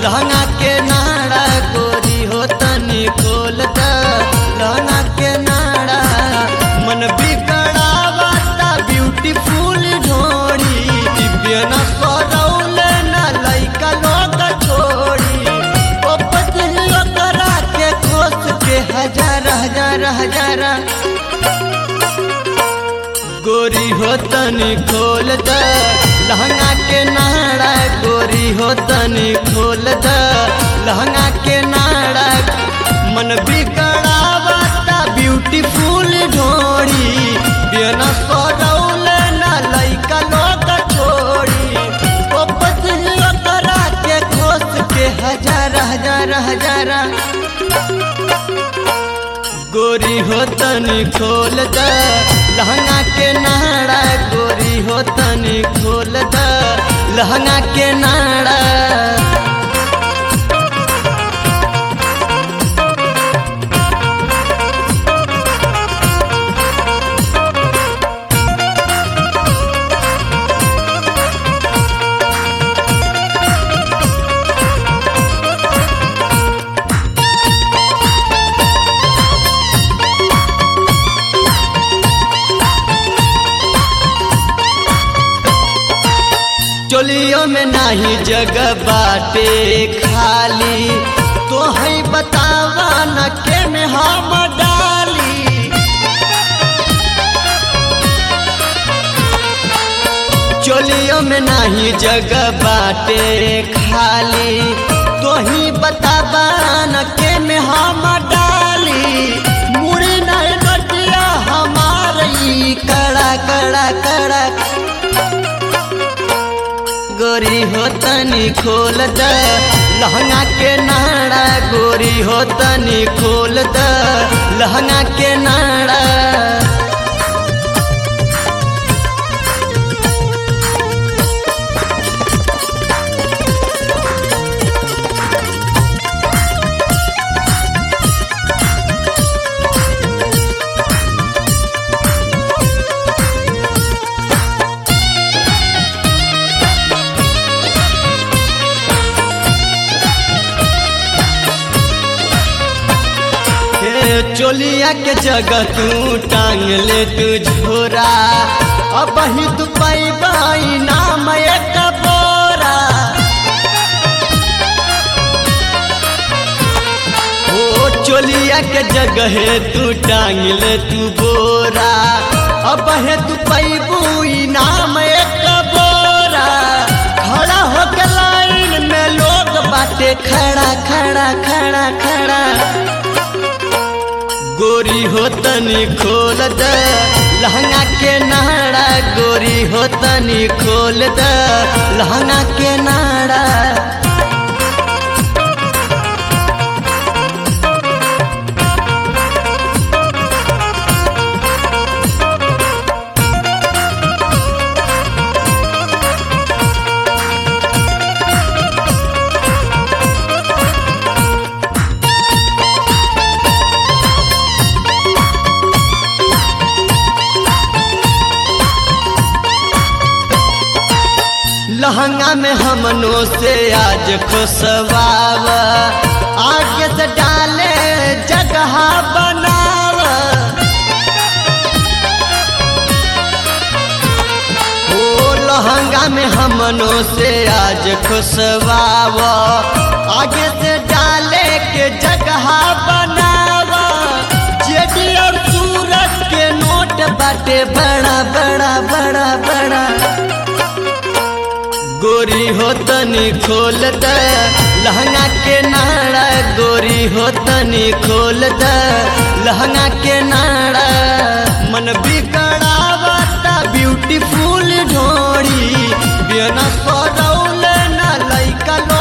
लहंगा के नाड़ा गोरी हो तनी खोल द लहंगा के नाड़ा मन बिगड़ावता ब्यूटीफुल ढोड़ी दिव्य न सरौल न लइका लोग छोड़ी ओ पतियो करा के खोस के हजार हजार हजार गोरी हो तनी खोल द लहंगा के नाड़ा गोरी हो तनी खोल द लहंगा के नाड़ा मन बिगड़ावता ब्यूटीफुल ढोड़ी बिन सरौल न लइका लोग छोड़ी ओ पतियो करा के खोस के हजार हजार हजार गोरी हो तनी खोल द लहंगा के नाड़ा गोरी हो तनी खोल द लहंगा के नाड़ा चोलियों में नाही जगह बाटे खाली तो है बतावा न के में हम डाली चोलियों में नाही जगह बाटे खाली तो ही बतावा न के में हम डाली मुड़ी नहीं नटिया हमारी कड़ा कड़ा कड़ा गोरी हो तनी खोल द लहंगा के नाड़ा गोरी हो तनी खोल द लहंगा के नाड़ा हे चोलिया के जगह तू टांग ले तू झोरा अब ही तू पैबाई नाम एक बोरा ओ चोलिया के जगह तू टांग ले तू बोरा अब है तू पैबू नाम एक बोरा खड़ा होके लाइन में लोग बाटे खड़ा खड़ा खड़ा खड़ा गोरी हो तनी खोल द लहंगा के नाड़ा गोरी हो तनी खोल द लहंगा के नाड़ा लहंगा में हमनों से आज खुशवाव आगे से डाले जगह बनाव ओ लहंगा में हमनों से आज खुशवाव आगे से डाले के जगह बनाव जेडी और सूरज के नोट बाटे बड़ा बड़ा बड़ा बड़ा गोरी हो तनी खोल द लहंगा के नाड़ा गोरी हो तनी खोल द लहंगा के नाड़ा मन बिगड़ावता ब्यूटीफुल ढोड़ी बिना सरौल न लइका लो